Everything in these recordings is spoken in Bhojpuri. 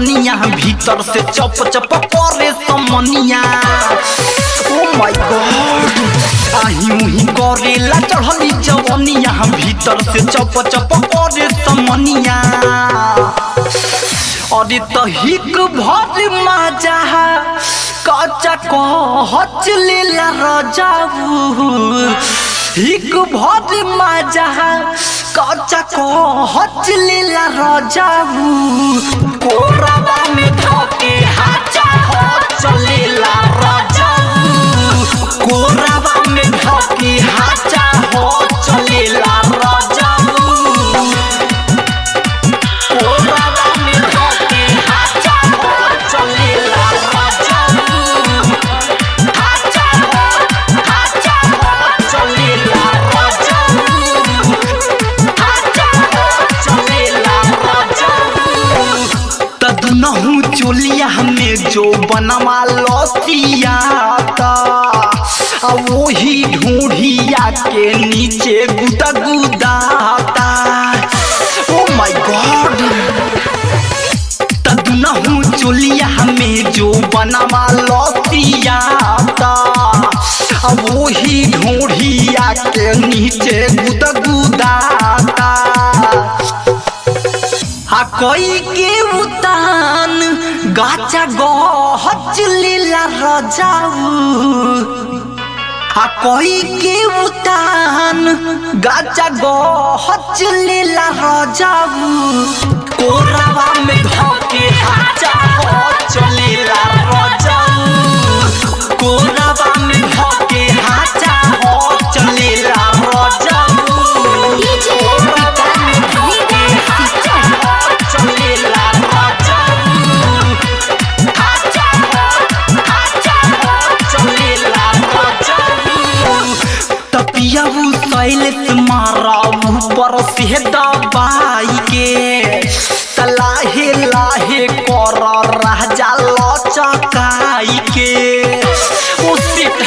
जवनिया भीतर से चप चप करे समनिया ओ माय गॉड आही उही करेला चढ़ली जवनिया भीतर से चप चप करे समनिया अरे त हिक भर मजा कच्चा कहच लेला रजाऊ हिक भर मजा कच्चा कहच लेला रजाऊ कोरबा में धके हाचा हो चलेला रजाऊ कोरबा में धके हाचा हो चलेला रजाऊ कोरबा में धके हाचा हो चलेला रजाऊ हाचा हो हाचा हो चलेला रजाऊ हाचा हो चलेला रजाऊ तदनहु चोलिया में जो बनवा लसियाता आ वही ढूंढिया के नीचे गुदा गुदाता ओ माय गॉड तदनहु चोलिया में जो बनवा लसियाता आ वही ढूंढिया के नीचे गुदा गुदाता आ कोई के उतान गाचा गहच लीला रजाऊ आ कोई के उतान गाचा गहच लीला रजाऊ कोरावा में धके हाचा हो चलेला रजाऊ कोरावा में धके हाचा हो चलेला रजाऊ डीजे कोरावा में धके हाचा हो चलेला रजाऊ हाचा हो हाचा हो चलेला रजाऊ तपियाऊ सैलेस माराऊ पर से दबाई के तलाहे लाहे कर राजा लचकाई के ओ सिट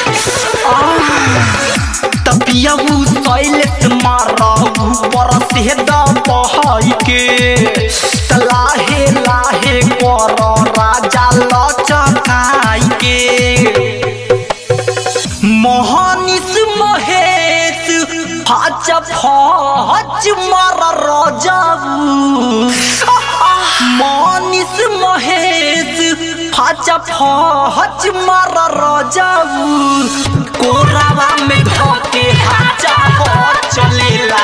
तपियाऊ सैलेस माराऊ पर से दबाई के तलाहे लाहे कर राजा लचकाई के मोहनिस महेश हाच फच मार रजाऊ मोहनिस महेश हाच फच मार रजाऊ कोरावा में धके हाचा हो चलेला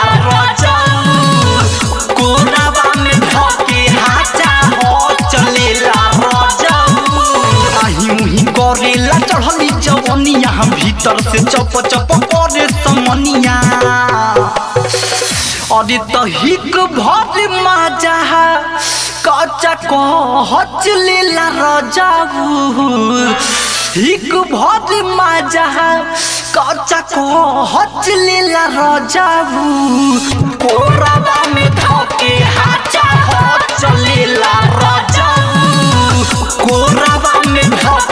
रजाऊ कोरावा में धके हाचा हो चलेला रजाऊ आही उही करेला चढ़ली जवनिया भीतर से चप चप करे समनिया अरे त हिक भर मजा कच्चा कहच लेला रजाऊ हिक भर मजा कच्चा कहच लेला रजाऊ कोरबा में धके हाचा हो चलेला रजाऊ कोरबा में धके